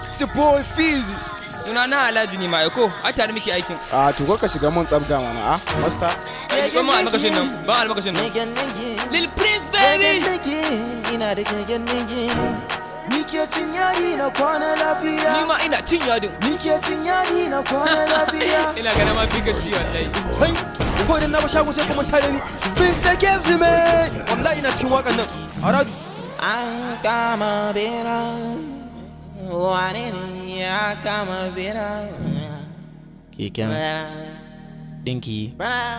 It's your boy Fizzy. Suna na Alhaji ne ma ko a tare muke aikin. Ah, to ka shiga mun tsabga mana ah, master. Ban mu almakashin nan, ban almakashin nan. Lil Prince baby. Ina da keken nigi Ni ke cin yari na kwana Ni lafiya ma ina cin yadin. Ni ke cin yari na kwana lafiya Ina ganin ma fika ci wallahi. Hai, ko da na ba shago sai kuma tare ni. Mr. Kebs man. Wallahi ina cikin wakan nan. Aradu. An kama bera Wane ne ya kama bera Keken Dinki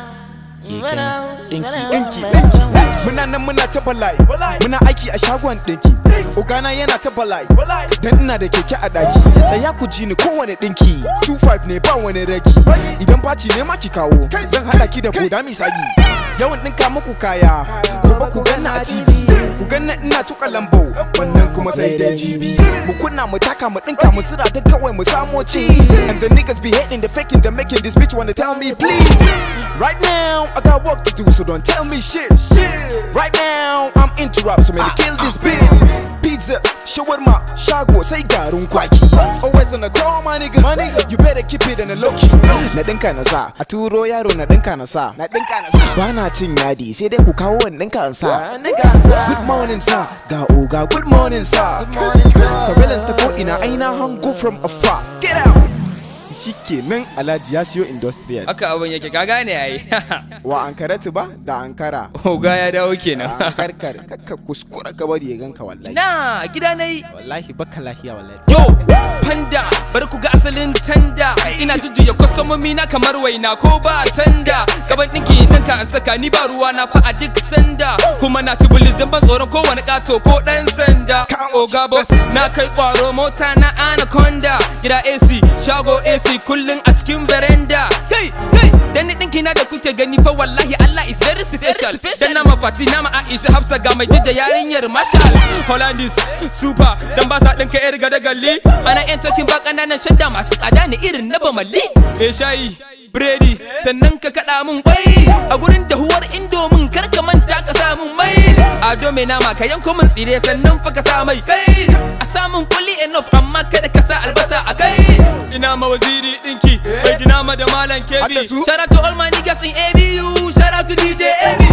Keken Dinki Dinki, Muna nan muna ta bala'i. Muna aiki a shagon dinki. Ogana yana ta bala'i. Dan ina da keke a daki. Tsaya ku ji ni kowane dinki. 25 ne ba wani ragi. Idan faci ne ma ki kawo. Zan hada ki da boda misagi. Yawan dinka muku kaya. Gobe ku ganna a TV. Ku ganna ina tuka lambo. Wannan kuma sai dai GB. Mu kunna mu taka mu dinka mu tsira don kawai mu samo cheese. And the niggas be hating, the faking, the making this bitch wanna tell me please. Right now, I got work to do, so don't tell me shit. Right now, I'm into rap, so man, kill this beat. Pizza, shawarma, shago, sai garin kwaki. Always on the call, my nigga. You better keep it in the low key. Na dinka na sa, a turo yaro na dinka na sa. Na dinka na sa. Bana cin yadi, sai dai ku kawo wani dinka na sa. Good morning, sir. Ga oga, good morning, sir. Surveillance ta ko ina aina hango from afar. Get out! Shikenan Alhaji ya siyo industrial. Haka abin yake ka gane yayi. Wa Ankaratu ba da Ankara. Oga ya dawo kenan. karkar kakka kuskura ka bari ya ganka wallahi Na gida nayi. wallahi baka lahiya wallahi Yo, panda, bari ku ga asalin tanda. Ina jujjuya kwastomomi na kamar waina ko ba tanda. Gaban ɗinki nan ka an saka ni ba ruwa na fa a duk sanda. Kuma na ci bulis don ban tsoron kowane ƙato ko ɗan sanda. Oga boss, na kai ƙwaro mota na anaconda. Gida AC, shago AC kullum a cikin veranda. Kai, kai, dan ni ɗinki na da kuke gani fa wallahi Allah is very special. Dan na mafati na ma Aisha Hafsa ga mai jidda yarinyar Marshall. Hollandis, super, dan ba sa ɗinka yar gada galli. Ana yan tokin ba ƙananan shadda masu tsada ne irin na bamalli. Me shayi, biredi, sannan ka kaɗa mun kwai. A gurin dahuwar indomin kar ka manta ka sa mun mai. Ado mai nama ka yanko min tsire sannan fa ka sa mai kai. A samun kuli enough amma kada ka sa albasa a kai. Ina ma waziri ɗinki, bai dinama da malam kebi. Hadda su? Shout out to all my niggas in ABU, shout out to DJ AB.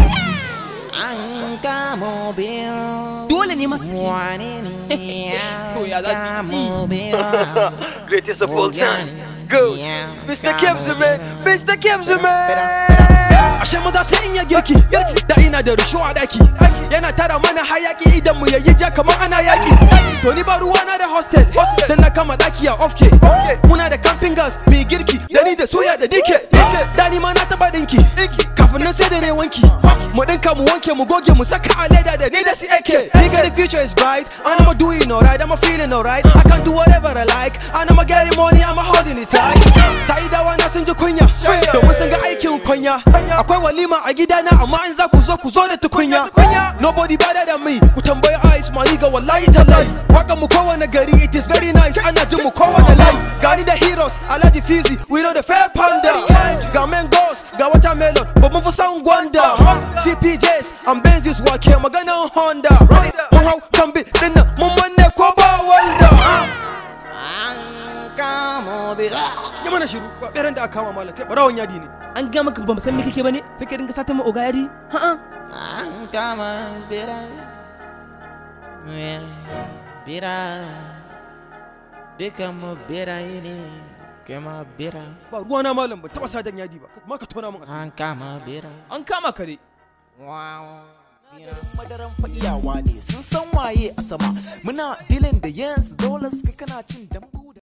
An kama bera Dole ne masu Wane ne To ya ya za su yi? kama bera Greatest of all time. Go Mr. Kebs, man. Mr. Kebs, man. Ashe maza sai in ya girki. Da ina da rusho a daki. Yana tara mana hayaki idan mu yayi ja kamar ana yaki. To ni ba ruwa na da hostel. Dan na kama daki a ofke. Muna da camping gas mai girki. Da ni da soya da dike. Da ni ma na taba dinki. Kafin nan sai da ne wanki. Mu dinka mu wanke mu goge mu saka a leda da ni da si ake. Nigga the future is bright. And I'm doing alright. I'm feeling alright. I can do whatever I like. And I'm getting money. I'm holding it tight. Sa'idawa na sun ji kunya. Domin sun ga aikin kunya. Akwai walima a gidana amma in za ku zo ku zo da tukunya. Nobody better than me. Ku tambayi Ice ma ga wallahi tallahi. Waka mu kowane gari it is very nice. Ana jin mu kowane layi. Gani da heroes Alhaji Fizi we know the fair panda. Ga mangoes ga watermelon ba mu fi san gwanda. CPJs and Benzis wake maganan Honda. Mun hau kan bi dinnan mun manne ko ba walda. An kama bera Ya mana shiru ba ɓeran da aka kama malam kai barawon yadi ne. An ga maka ba mu san me kake bane sai ka dinga sata mu oga yadi. Ha'a. An kama bera Bera Dukan mu beraye ne Kama bera Ba ruwana malam ba taba sadan yadi ba. Ma ka tona mun asiri. An kama bera An kama ka dai. Wow Bera madaran fa'iyawa ne sun san waye a sama muna dilin da yansu dole suka kana cin dambu